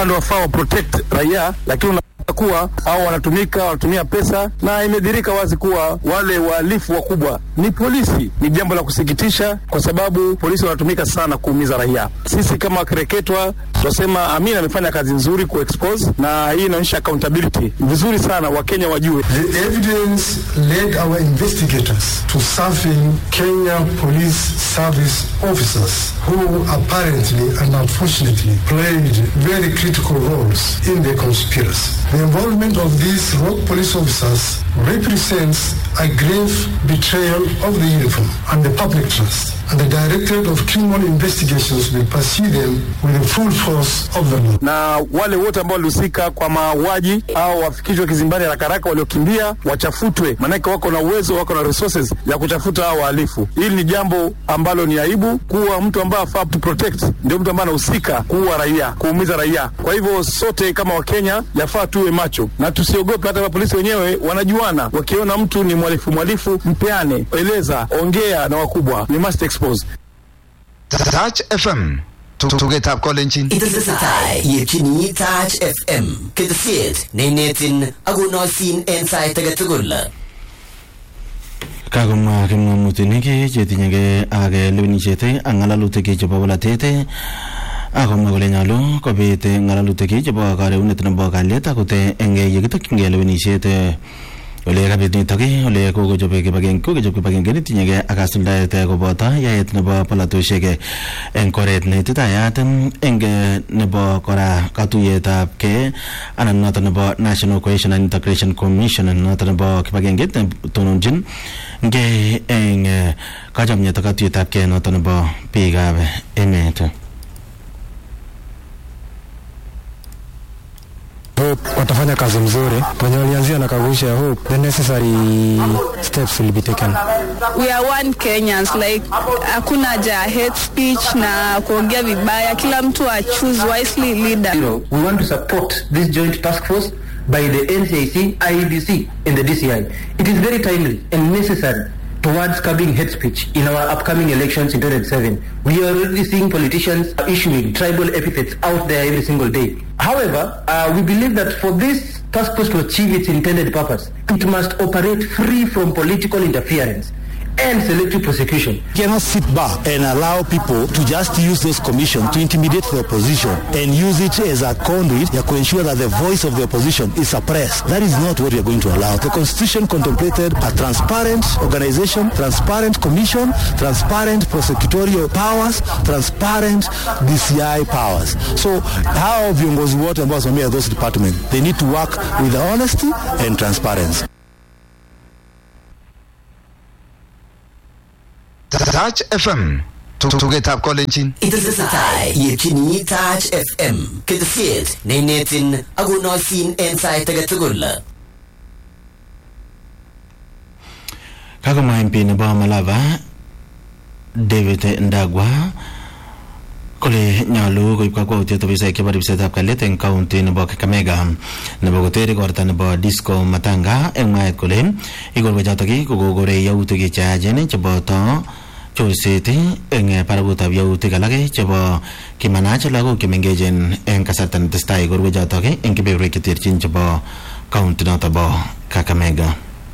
ndio wafaa wa protect raia, lakini una kuwa au wanatumika wanatumia pesa, na imedhirika wazi kuwa wale wahalifu wakubwa ni polisi. Ni jambo la kusikitisha, kwa sababu polisi wanatumika sana kuumiza raia. Sisi kama wakereketwa tunasema Amin amefanya kazi nzuri ku expose, na hii inaonyesha accountability vizuri sana, Wakenya wajue. The evidence led our investigators to serving Kenya Police Service officers who apparently and unfortunately played very critical roles in the conspiracy. The involvement of these rogue police officers represents a grave betrayal of the uniform and the public trust. And the Directorate of Criminal Investigations will pursue them with the full force of the law. na wale wote ambao walihusika kwa mauaji au wafikishwe kizimbani haraka haraka, waliokimbia wachafutwe, maanake wako na uwezo, wako na resources ya kuchafuta hao wahalifu. Hili ni jambo ambalo ni aibu, kuwa mtu ambaye afaa to protect ndio mtu ambaye anahusika kuua raia, kuumiza raia. Kwa hivyo sote kama Wakenya yafaa tuwe macho na tusiogope. Hata mapolisi wenyewe wanajuana, wakiona mtu ni mhalifu mhalifu, mpeane, eleza, ongea na wakubwa, we must expose. Touch FM tugetab kolenjin Itesetai yetyini Touch FM ketesiet neinetin akonoisin en sait age tugul. kakomwa kipng'omutik chetinyegei ak lewenisiet ak ng'alalutik chebo bolatet akomwa kole nyolu kobit ng'alalutik chebo kareunet nebo kalyet akot eng yekitokyingei lewenisiet ole kabit nitok ole kokochob kibagenge kokochob kibagenge netinyegei ak kasuldaet koboto yaet nebo polatosiek eng oret neititayat eng nebo kora katuyetab kei anan noto nebo National Cohesion and Integration Commission noto nebo kibagengeit netononjin ngei eng kachomyet ak katuyetab kei noto nebo biikab emet Hope watafanya kazi mzuri wenye walianzia na kagusha Hope the necessary steps will be taken. we are one Kenyans like hakuna haja ya hate speech na kuongea vibaya, kila mtu a choose wisely leader. Zero, we want to support this joint task force by the NCIC, IEBC, and the DCI. It is very timely and necessary towards curbing hate speech in our upcoming elections in 2007. We are already seeing politicians issuing tribal epithets out there every single day. However, uh, we believe that for this task force to achieve its intended purpose, it must operate free from political interference and selective prosecution. cannot sit back and allow people to just use those commissions to intimidate the opposition and use it as a conduit to ensure that the voice of the opposition is suppressed. That is not what we are going to allow. The constitution contemplated a transparent organization, transparent commission, transparent prosecutorial powers, transparent DCI powers. So hao viongozi wote ambao wasimamia those departments, they need to work with honesty and transparency. Touch FM tugetab kolenjin Itesetai yetyini Touch FM ketesiet neinetin akonoisin en sait age tugul. kakomwa MP nebo Malava David Ndagwa kole nyolu koib kakwautiet ofisaek chebo ribsetab kalyet eng kaunti nebo Kakamega nebo koter igorta nebo Disco Matanga eng mwaet kole igorwe chotok kokokore yautik cheyachen cheboto chorset eng barakutab yautik alak chebo kimanach lagok chemengechen eng kasarta netesetai igorwe chotok eng kebeberwek cheterchin chebo kaunti noto bo Kakamega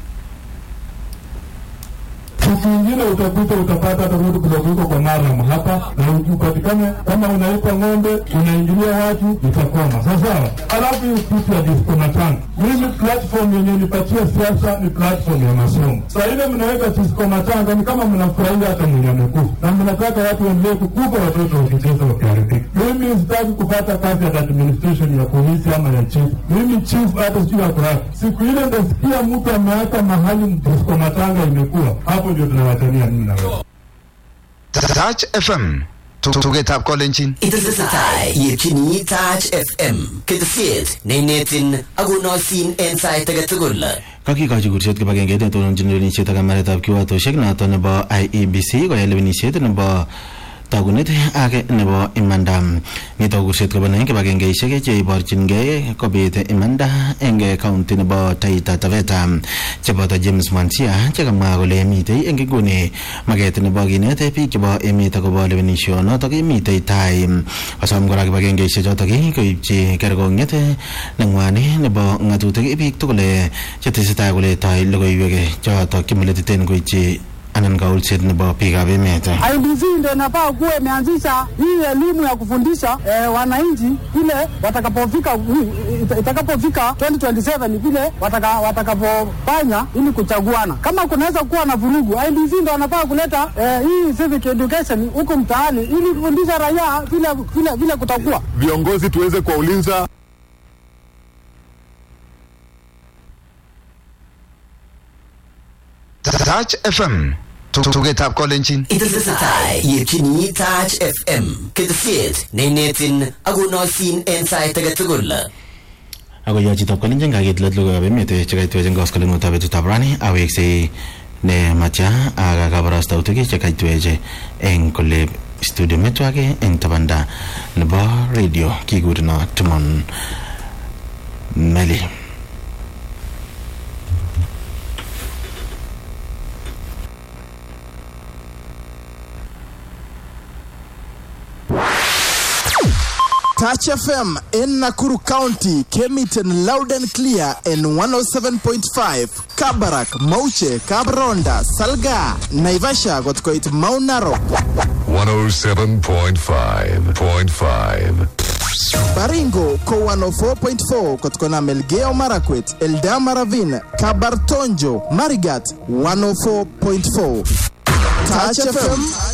Siku ingine utakuta utapata hata mtu kidogo huko kwa Mariam hapa na upatikane kama unaipa ng'ombe unaingilia watu itakwama sawasawa. Alafu hiyo kitu ya disco matanga, mimi platform yenye nipatia siasa ni platform ya masomo. Saa ile mnaweka disco matanga ni kama mnafurahia hata mwenye amekufa na mnataka watu waendelee kukufa, watoto wakicheza wakiharibika. Mimi sitaki kupata kazi ya administration ya polisi ama ya chief. Mimi chief hata sijui ako wapi. Siku ile ndasikia mtu ameacha mahali disco matanga imekuwa hapo, ndio tunawatania mimi na wewe. Touch FM tugetab kolenjin Itesetai yetyini Touch FM ketesiet neinetin akonoisin en sait age tugul. kakikochi kursiet kibagengeit netononjin lewenisiet ak kamaretab kiwatoshek noto nebo IEBC koyai lewenisiet nebo tagunet age nebo imanda nito kurset kobun kibagengeisiek cheiborchingei kobit imanda eng kaunti nebo Taita Taveta cheboto James Mwanzia chekamwa kole mitei eng inguni maket nebo kinet biik chebo emet akobo lewenishonotok mitei tai kosom kora kibagengeisiek chotok koibchi kerkong'et nengwani nebo ng'atutik biik tugul chetesetai koletoi logoiwek chotok chemeletiten koityi anan kaulset nebo biikab emet IBC ndio inafaa kuwa imeanzisha hii elimu ya kufundisha eh, wananchi vile watakapofika ita- itakapofika 2027 vile wataka, watakapofanya ili kuchaguana. Kama kunaweza kuwa na vurugu, IBC ndio wanafaa kuleta eh, hii civic education huku mtaani ili kufundisha raia vile, vile, vile kutakuwa viongozi tuweze kuwauliza Touch FM tugetab kolenjin Itesetai yetyini Touch FM ketesiet neinetin akonoisin en sait age tugul. ako yo chitab kalenjin kakit let logoiwab emet chekaitwech eng koskolengutab betutab rani aweksei ne matya ak kabarastautik chekaitwech eng kole studio metwak eng tabanda nebo radio kikurino timon meli Touch FM in Nakuru County came it in loud and clear in 107.5. Kabarak, Mauche, Kabronda, Salga, Naivasha got quite Mount Narok. 107.5.5. Baringo ko 104.4 kutokana Melgeo Marakwet, Eldama Ravine, Kabartonjo, Marigat 104.4. Touch FM